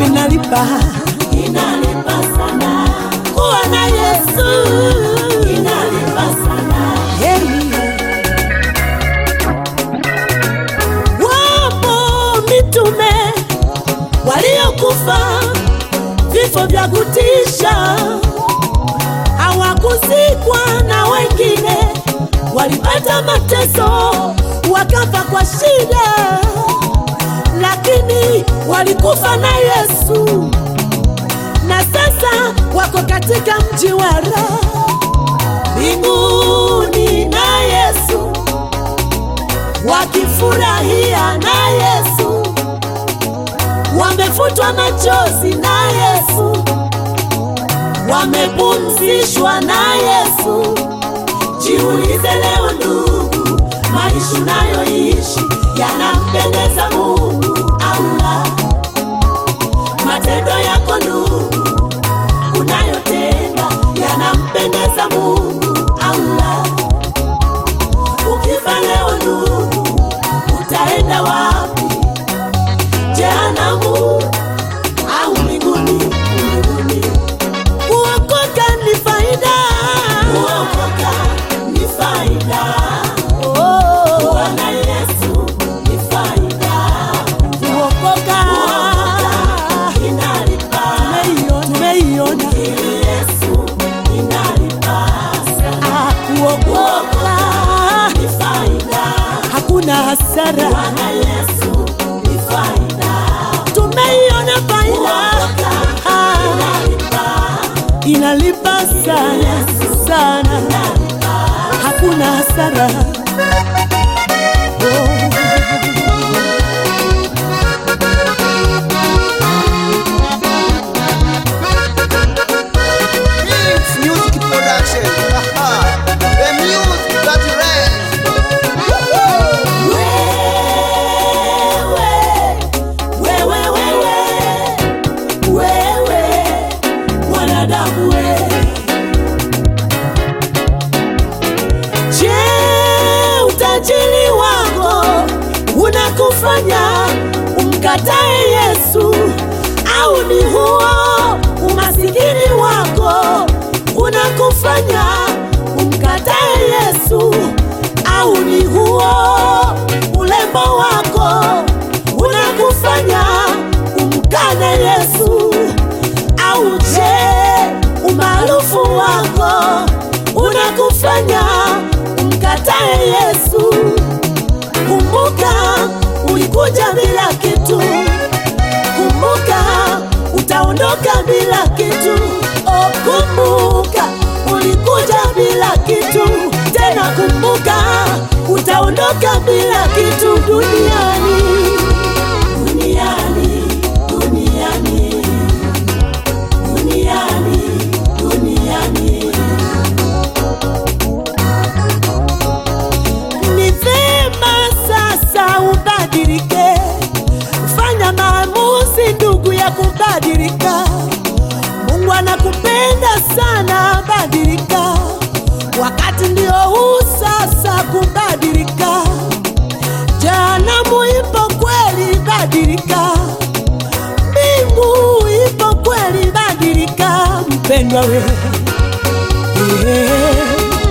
inalipa inalipa sana, kuwa na Yesu inalipa sana. Hey. Wapo mitume waliokufa vifo vya kutisha, hawakuzikwa na wengine walipata mateso wakafa kwa shida, lakini walikufa na Yesu, na sasa wako katika mji wa raha mbinguni na Yesu, wakifurahia na Yesu, wamefutwa machozi na Yesu, wamepumzishwa na Yesu. Jiulize leo ndugu, maisha unayoishi yanampendeza Mungu au la? Matendo yako ndugu unayotenda yanampendeza Mungu au la? Ukifa leo ndugu, utaenda wapi? Jehanamu au mbinguni? Mbinguni. Kuokoka ni faida, Kuokoka ni faida, oh, kuwa na Yesu ni faida. kuokoka Inalipa, tumeiona, tumeiona ili Yesu inalipa sana. Ah, kuokoka Ni faida, hakuna hasara, kuwa na Yesu ni faida. tumeiona faida Ah, Inalipa, inalipa sana sana, hakuna hasara. Oh. It's music production. Aha. The music that reigns. wewe, wewe, wewe, wewe, mwanadamu wewe. Je, utajiri wako unakufanya umkatae Yesu au ni huo umasikini wako unakufanya umkatae Yesu au ni huo ulembo wako unakufanya umkane Yesu au je umaarufu wako unakufanya umkatae Yesu. Kumbuka ulikuja bila kitu, kumbuka utaondoka bila kitu. Oh, kumbuka ulikuja bila kitu, tena kumbuka utaondoka bila kitu duniani. Duniani, duniani, duniani, duniani. Ni vema sasa ubadilike, fanya maamuzi ndugu ya kubadilika. Mungu anakupenda sana, badilika. Wakati ndio huu sasa kubadilika. Jehanamu ipo kweli, badilika. Mbingu ipo kweli, badilika mpendwa we yeah.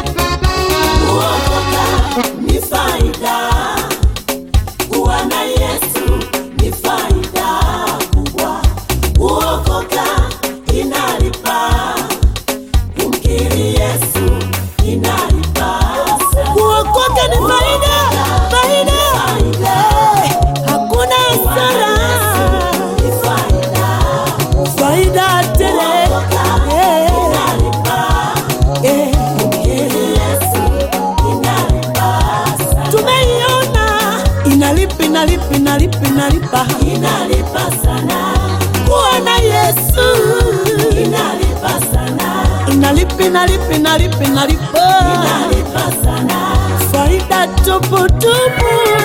Kuokoka ni faida, kuwa na Yesu ni faida kubwa. Kuokoka inalipa, kumkiri Yesu inalipa sana. Kuokoka ni faida, faida, Eh, hakuna hasara, Ni faida, faida tele. kuokoka Eh, inalipa, eh, kumkiri Yesu inalipa sana. tumeiona inalipa, inalipa, inalipa, inalipa Inalipa sana, kuwa na Yesu, inalipa sana, inalipa, inalipa, inalipa, inalipa inalipa sana. faida tupu tupu.